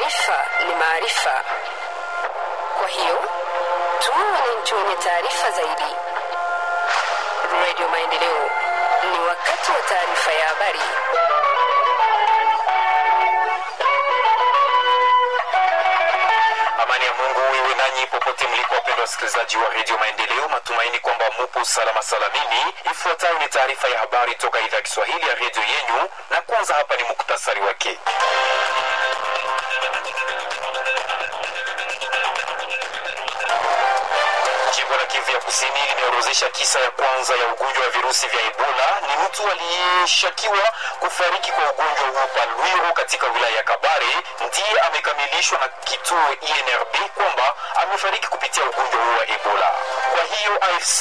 Taarifa ni maarifa, kwa hiyo tuwe wananchi wenye taarifa zaidi. Radio Maendeleo, ni wakati wa taarifa ya habari. Amani ya Mungu iwe nanyi popote mliko, wapendwa wasikilizaji wa redio Maendeleo. Matumaini kwamba mupo salama salamini. Ifuatayo ni taarifa ya habari toka idhaa ya Kiswahili ya redio yenyu, na kwanza hapa ni muktasari wake. Jimbo la Kivu ya Kusini limeorozesha kisa ya kwanza ya ugonjwa wa virusi vya Ebola. Ni mtu aliyeshakiwa kufariki kwa ugonjwa huo Palwiro katika wilaya ya Kabare, ndiye amekamilishwa na kituo INRB kwamba amefariki kupitia ugonjwa huo wa Ebola. Kwa hiyo AFC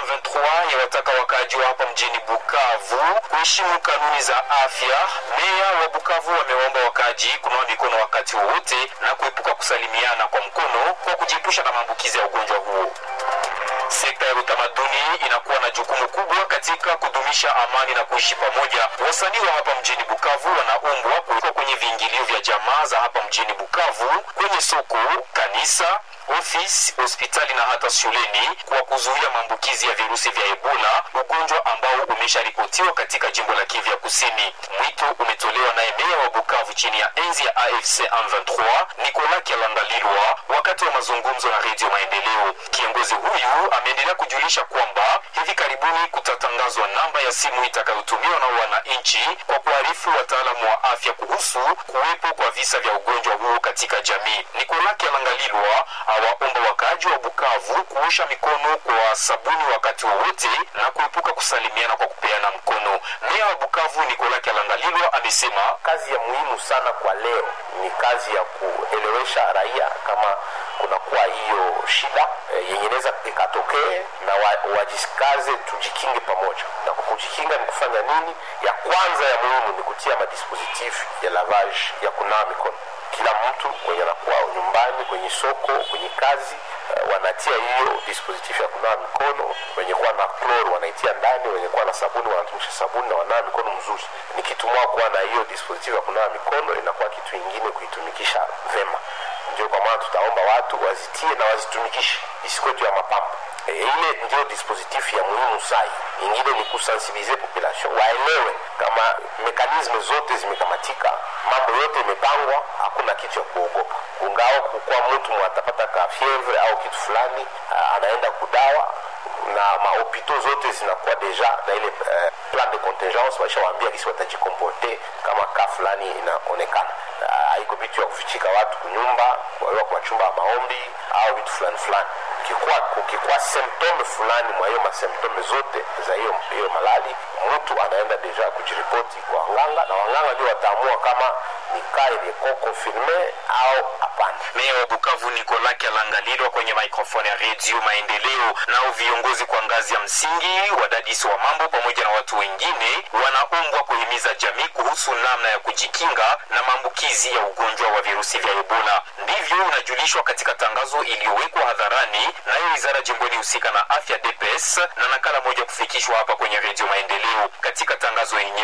M23 yawataka wakaaji wa hapa mjini Bukavu kuheshimu kanuni za afya. Meya wa Bukavu wamewaomba wakaaji kunawa mikono wakati wowote na kuepuka kusalimiana kwa mkono kwa kujiepusha na maambukizi ya ugonjwa huo. Sekta ya utamaduni inakuwa na jukumu kubwa katika kudumisha amani na kuishi pamoja. Wasanii wa hapa mjini Bukavu wanaombwa kuwekwa kwenye viingilio vya jamaa za hapa mjini Bukavu, kwenye soko, kanisa, ofisi, hospitali na hata shuleni kwa kuzuia maambukizi ya virusi vya Ebola, ugonjwa ambao umesharipotiwa katika jimbo la Kivu ya Kusini. Mwito umetolewa naye meya wa Bukavu chini ya enzi ya AFC M23 Nicolas Kyalandalilwa wakati wa mazungumzo na Redio Maendeleo. Kiongozi huyu ameendelea kujulisha kwamba hivi karibuni kutatangazwa namba ya simu itakayotumiwa na wananchi kwa kuarifu wataalamu wa afya kuhusu kuwepo kwa visa vya ugonjwa huo katika jamii. Nicolas Kyalangalilwa awaomba wakaaji wa Bukavu kuosha mikono kwa sabuni wakati wowote na kuepuka kusalimiana kwa kupeana mkono. Meya wa Bukavu Nicolas Kyalangalilwa amesema kazi ya muhimu sana kwa leo ni kazi ya kuelewesha raia kama kunakuwa hiyo shida e, yenye inaweza ikatokee na wa, wajikaze tujikinge pamoja. Na kwa kujikinga ni kufanya nini? Ya kwanza ya muhimu ni kutia madispositif ya lavage ya kunawa mikono. Kila mtu kwenye anakuwa nyumbani, kwenye soko, kwenye kazi uh, wanatia hiyo dispositif ya kunawa mikono. Wenye kuwa na kloro wanaitia ndani, wenye kuwa na sabuni wanatumisha sabuni na wanawa mikono mzuri. Ni kitu moja kuwa na hiyo dispositif ya kunawa mikono, inakuwa kitu ingine kuitumikisha vema ndio kwa maana tutaomba watu wazitie na wazitumikishe isikuwe tu ya mapambo e, ile ndio dispositif ya muhimu sai ingine ni kusensibilize population waelewe kama mekanisme zote zimekamatika mambo yote imepangwa hakuna kitu ya kuogopa ungao kukuwa mtu mwatapata ka fievre au kitu fulani anaenda kudawa na mahopito zote zinakuwa deja na ile uh, plan de contingence waishawaambia kisi watajikomporte kama ka fulani inaonekana haiko uh, vitu ya kufichika watu kunyumba waiwa kwa chumba ya maombi au vitu fulani fulani kukikuwa kukikuwa symptome fulani mwa hiyo masymptome zote za hiyo hiyo malali mtu anaenda deja kujiripoti kwa wanganga na wanganga ndio wataamua kama ni kaa iliyeko konfirme au hapana meya wa Bukavu Nicolas Kyalangalilwa kwenye mikrofoni ya redio Maendeleo. Nao viongozi kwa ngazi ya msingi, wadadisi wa mambo pamoja na watu wengine wanaombwa kuhimiza jamii kuhusu namna ya kujikinga na maambukizi ya ugonjwa wa virusi vya Ebola. Ndivyo inajulishwa katika tangazo iliyowekwa hadharani nayo wizara jimboni husika na afya DPS na nakala moja kufikishwa hapa kwenye redio Maendeleo. Katika tangazo yenyewe